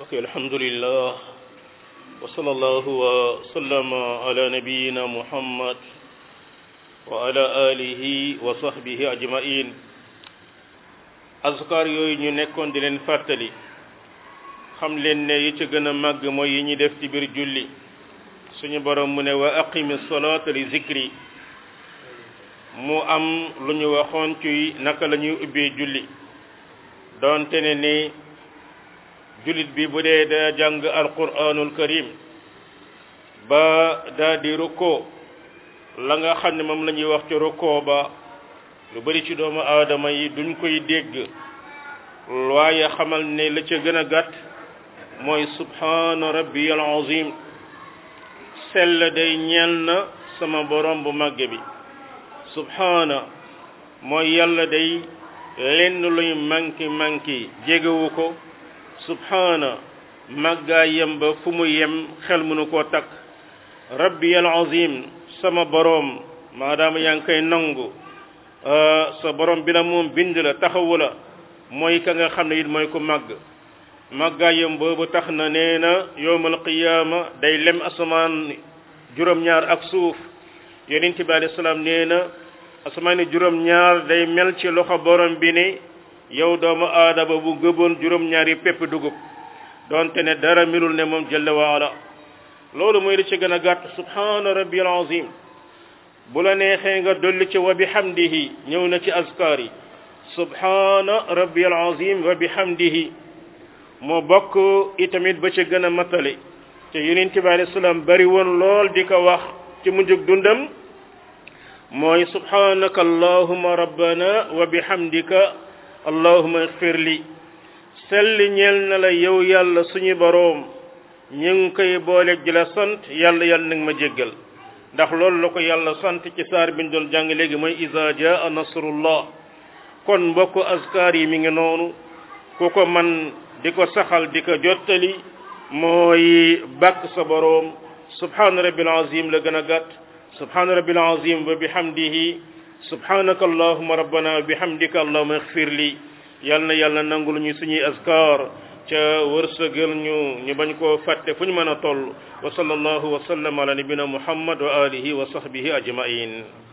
ok alhamdulillah wa sallallahu wa sallama ala nabiyina muhammad wa ala alihi wa sahbihi ajmain azkar yooyu ñu nekkoon di leen fàttali xam leen ne yi ci gën a màgg mooy yi ñuy def ci biir julli suñu borom mu ne wa aqimi salata li zikri mu am lu ñu waxoon ci naka la ñuy ubbee julli doonte ne ni jullit bi bu dee daa jàng alquranul karim ba daa di rukkoo la nga xam ne moom la ñuy wax ci rukkoo ba lu bari ci doomu aadama yi duñ koy dégg waaye xamal ne la ca gën a gàtt mooy subhaana rabbiyal azim sell day ñeel na sama borom bu màgg bi subhaana mooy yàlla day lenn luy manki manki jégewu ko subhaana màggaayam ba fu mu yem xel mënu koo takk rabbiyal azim sama boroom maadaama yaa ngi koy nangu sa borom bi la moom bind la taxawu la mooy ka nga xam ne it mooy ku màgg màggaayam boobu tax na nee na yowmal qiyaama day lem asamaan juróom-ñaar ak suuf yonent bi alayhi salaam nee na asamaan juróom-ñaar day mel ci loxo borom bi ne yow doomu aadama bu gëboon juróom-ñaari pepp dugub donte ne dara milul ne moom jalla waala loolu mooy li ci gën a gàtt subhaana rabbiyal azim bu la neexee nga dolli ci wa bihamdihi ñëw na ci azkar yi subhaana rabbiyal azim wa bihamdihi moo bokk itamit ba ci gën a matale te yonent bi alayhi salaam bari woon lool di ko wax ci mujjug dundam mooy subhanaka allahuma rabbana wa bihamdika allahuma igfir li selli ñeel na la yow yàlla suñu boroom ñu ngi koy booleeg di la sant yàlla yàlla nag ma jéggal ndax loolu la ko yàlla sant ci saar bi ñu doon jàng léegi mooy iza jaa nasrullah kon mbokk askar yi mi ngi noonu ku ko man di ko saxal di ko jottali mooy bàkk sa boroom subhaana rabbil azim la gën a gàtt subhaana rabbil azim wa bihamdihi subhanaka allahuma rabbana wa bihamdika allahuma igfir li yal na yàlla nangul ñu suñuy azkar ca wërsëgal ñu ñu bañ koo fàtte fu ñu mën a toll wa sallallahu wa sallam ala nabina muhammad wa alihi wa sahbihi ajmain